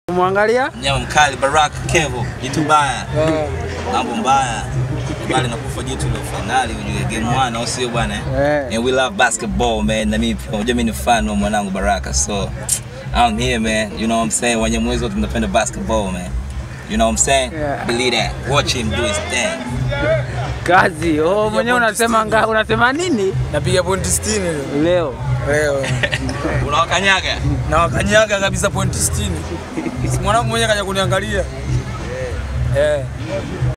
Mwangalia Mnyama mkali Baraka Kevo, jitu baya. Mambo mbaya. Bali nakufa jitu la finali ujue game 1 au sio bwana? eh? Eh. And we love basketball man. Na mimi pia unajua mimi ni fan wa mwanangu Baraka. So I'm here man. You know what I'm saying? Wanyamwezi wote tunapenda basketball man. You know what I'm saying? Yeah. Believe that. Watch him do his thing. kazi. Oh, mwenyewe unasema nga, unasema nini Napiga pointi 60 leo. leo? Leo. Unawakanyaga? Na wakanyaga kabisa pointi 60. Si Mwanangu mwenyewe kaja kuniangalia. Eh.